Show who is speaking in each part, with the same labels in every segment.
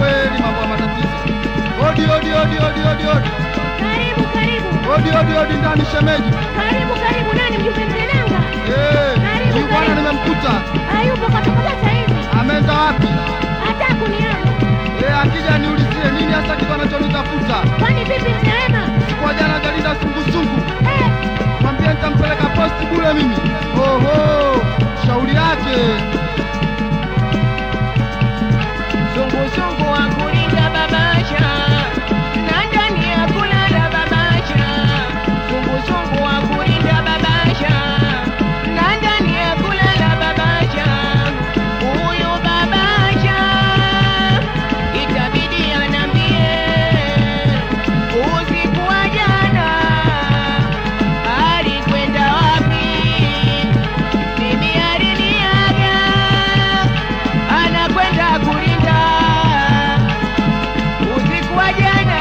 Speaker 1: kweli mambo ya matatizo. Odi odi odi odi odi odi.
Speaker 2: Karibu, karibu.
Speaker 1: Odi odi odi ndani shemeji.
Speaker 2: Karibu, karibu. Nani mjumbe Mlenanga?
Speaker 1: Eh,
Speaker 2: Karibu,
Speaker 1: huyu bwana
Speaker 2: karibu.
Speaker 1: nimemkuta.
Speaker 2: Hayupo katoka sasa hivi.
Speaker 1: Ameenda wapi?
Speaker 2: Hata kuniaga.
Speaker 1: Eh, akija niulizie nini hasa kitu anachonitafuta.
Speaker 2: Kwani vipi mnaema?
Speaker 1: Kwa jana jalinda sungusungu.
Speaker 2: Eh,
Speaker 1: Mwambie nitampeleka posti bure mimi. Oho, shauri yake.
Speaker 3: Sungusungu wa kulinda babasha na ndani ya kulala babasha. Sungusungu wa kulinda babasha na ndani ya kulala babasha. Huyu babasha itabidi anambie usiku wa jana alikwenda wapi? Bibi aliniaga anakwenda kulinda usiku wa jana,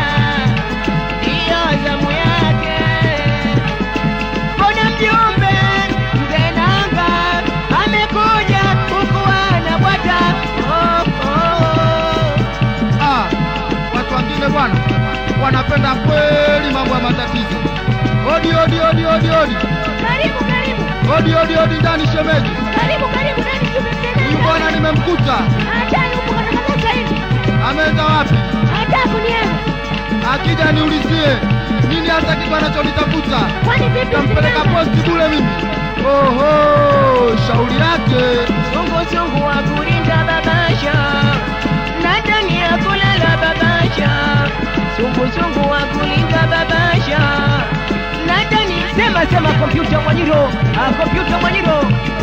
Speaker 3: ndiyo zamu yake. Mbona mjumbe mzee Nanga amekuja huku anabwata? Oh, oh.
Speaker 1: Ah, watu wengine bwana wanapenda kweli mambo ya matatizo. Odi odi odi odi odi.
Speaker 2: karibu, karibu.
Speaker 1: Odi odi odi ndani shemeji.
Speaker 2: Karibu, karibu. Nani mjumbe
Speaker 1: Huyu bwana
Speaker 2: Mlenanga?
Speaker 1: nimemkuta.
Speaker 2: Hata yupo katoka sasa hivi.
Speaker 1: Ameenda wapi?
Speaker 2: Hata kuniaga.
Speaker 1: Akija niulizie nini hasa kitu anachonitafuta.
Speaker 2: Kwani vipi
Speaker 1: Nitampeleka
Speaker 2: Mlenanga?
Speaker 1: posti bure mimi. Oho, shauri yake.
Speaker 3: Sungusungu wa kulinda babasha na ndani ya kulala babasha. Sungusungu wa kulinda babasha na ndani. Sema sema, kompyuta Mwanyiro, ah, kompyuta Mwanyiro,